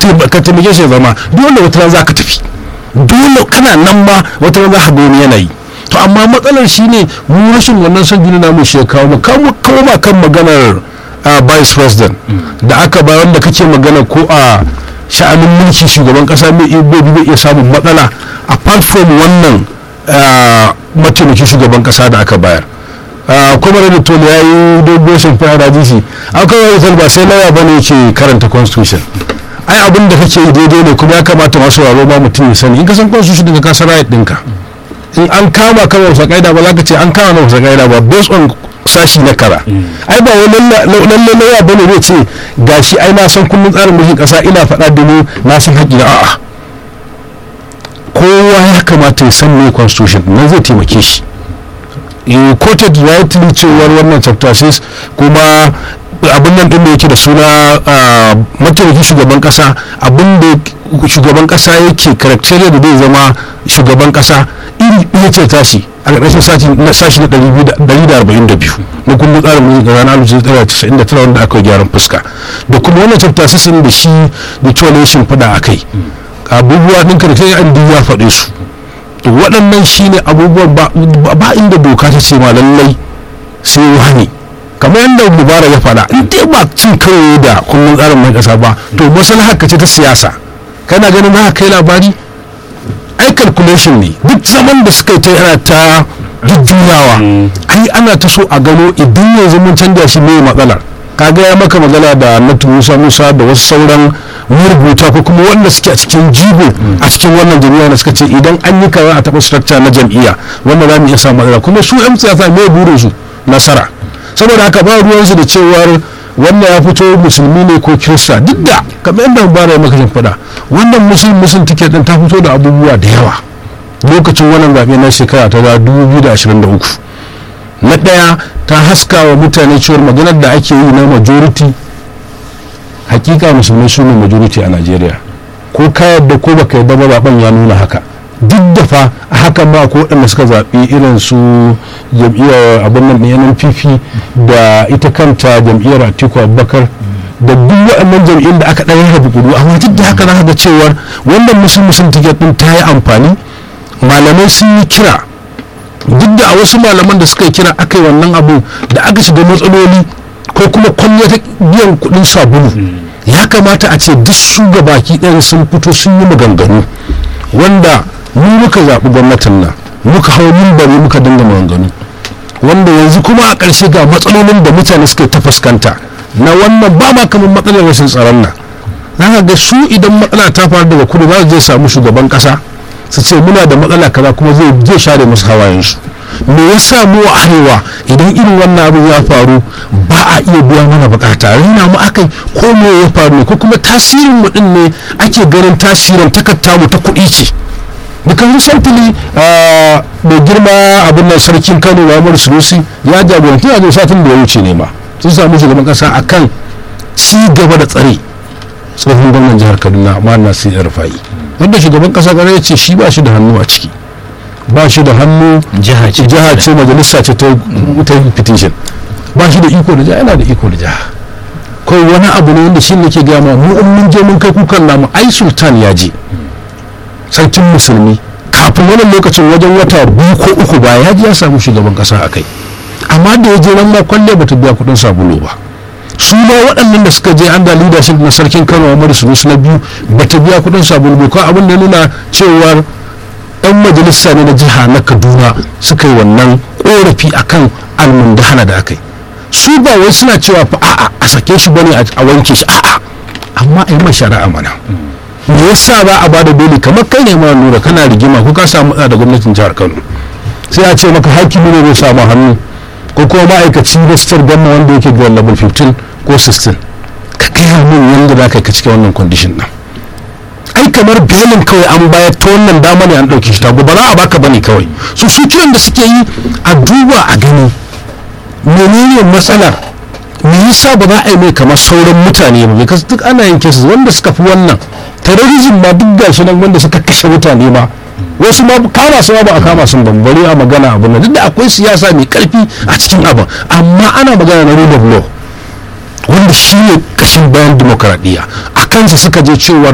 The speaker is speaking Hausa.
ka taimake shi ya zama dole wata ran za ka tafi dole kana nan ma wata ran za ka ga wani yanayi to amma matsalar shine mu rashin wannan son jini namu shi ya kawo mu kawo koma kan maganar vice president da aka ba wanda kake magana ko a sha'anin mulki shugaban kasa mai bai iya samun matsala apart from wannan mataimakin shugaban kasa da aka bayar kuma da tole ya yi dogon shimfiɗa da jisi aka yi ba sai lauya bane ke karanta constitution ai abin da kake yi daidai ne kuma ya kamata masu waro ma mutum ya sani in ka san constitution daga kasar right ɗinka in an kama kan wasa kaida ba za ka ce an kama na wasa kaida ba based on sashi na kara ai ba wani lalle lauya bane zai ce gashi ai na san kullum tsarin mulkin kasa ina faɗa da mu na san haƙƙi na a'a kowa ya kamata ya san me constitution nan zai taimake shi in quoted rightly cewar wannan chapter 6 kuma abin nan din da yake da suna mataimakin shugaban kasa abin da shugaban kasa yake criteria da zai zama shugaban kasa iri ɗaya ce tashi a ƙarƙashin sashi na 142 na kundin tsarin mulki ga ranar 1999 wanda aka yi gyaran fuska da kuma wannan chapter 6 da shi da coalition fada a kai abubuwa ɗin criteria an ya faɗe su to waɗannan shine abubuwan ba inda doka ta ce ma lallai sai wani kamar yadda mubara ya faɗa in dai ba cin kawai da kundin tsarin mai ƙasa ba to maslahar ka ce ta siyasa kana ganin ba kai labari ai calculation ne duk zaman da suka yi ta yana ta jujjuyawa ai ana ta so a gano idan yanzu mun canja shi mai matsalar kaga ya maka magana da natu musa musa da wasu sauran marubuta ko kuma wanda suke a cikin jigo a cikin wannan jami'a da suka ce idan an yi kaza a taɓa structure na jam'iyya wanda za mu iya samu matsala kuma su yan siyasa mai burin su nasara saboda haka ba ruwansu da cewar wannan ya fito musulmi ne ko kirista duk da kamar yadda bara maka shin faɗa wannan musulmi musulmi tiket din ta fito da abubuwa da yawa lokacin wannan zaɓe na shekara ta 2023 na ɗaya ta haska wa mutane cewar maganar da ake yi na majority hakika musulmai su ne majority a najeriya ko ka yadda ko baka yadda ba zaben ya nuna haka duk da fa a hakan ba ko waɗanda suka zaɓi irin su jam'iyyar abin nan ɗaya npp da ita kanta jam'iyyar atiku abubakar da duk waɗannan jam'iyyar da aka ɗaya rabu kudu amma duk da haka za ga cewar wannan musulmi sun tiket ɗin ta yi amfani malamai sun yi kira duk da a wasu malaman da suka yi kira aka yi wannan abu da aka shiga matsaloli ko kuma kwalliya ta biyan kuɗin sabulu ya kamata a ce duk su baki ɗaya sun fito sun yi maganganu wanda mu muka zaɓi gwamnatin nan muka hau mimbari muka dinga maganganu wanda yanzu kuma a ƙarshe ga matsalolin da mutane suka ta fuskanta na wannan ba ma kamar matsalar rashin tsaron nan za ga su idan matsala ta faru daga kudu za su je samu shugaban ƙasa su ce muna da matsala kaza kuma zai share musu hawayensu me yasa mu a arewa idan irin wannan abin ya faru ba a iya biya mana bukata rina mu akai ko me ya faru ne ko kuma tasirin mu din ne ake ganin tasirin takarta mu ta kuɗi ce because recently mai girma abin nan sarkin kano muhammadu sunusi ya jagoranci a satin da ya wuce ne ma sun samu shugaban kasa akan ci gaba da tsare tsohon gwamnan jihar kaduna amma na sai rufa'i wanda shugaban kasa gare ya ce shi ba shi da hannu a ciki ba shi da hannu jiha ce jiha ce majalisa ce ta petition ba shi da iko da jiha yana da iko da jiha ko wani abu ne wanda shi ne ke gama mu in mun je mun kai kukan namu ai sultan ya je sarkin musulmi kafin wannan lokacin wajen wata biyu ko uku ba ya ji ya samu shugaban kasa a kai amma da ya je nan ma kwalle bata biya kudin sabulu ba su ma waɗannan da suka je an da leadership na sarkin kano Muhammadu Sunusi na biyu bata biya kudin sabulu ba ko abin da nuna cewar yan majalisa ne na jiha na kaduna suka yi wannan korafi akan almundahana da aka yi su ba wai suna cewa fa a'a a sake shi bane a wanke shi a'a amma a yi mai shari'a mana me yasa ba a bada dole kamar kai ne mara nura kana rigima ko ka samu matsala da gwamnatin jihar kano sai a ce maka hakimi ne zai samu hannu ko kuma ma'aikaci na sitar gamma wanda yake ga level 15 ko 16 ka gaya min yadda za ka yi ka cike wannan condition din ai kamar belin kawai an bayar ta wannan dama ne an ɗauki shi tago ba za a baka bane kawai su su kiran da suke yi a duba a gani menene matsalar me yasa ba za a yi mai kamar sauran mutane ba because duk ana yin cases wanda suka fi wannan terrorism ma duk gashi nan wanda suka kashe mutane ma wasu ma kama su ba a kama sun bambare a magana abu nan duk da akwai siyasa mai karfi a cikin abin amma ana magana na rule of law wanda shi ne kashin bayan dimokuraɗiyya a kansa suka je cewa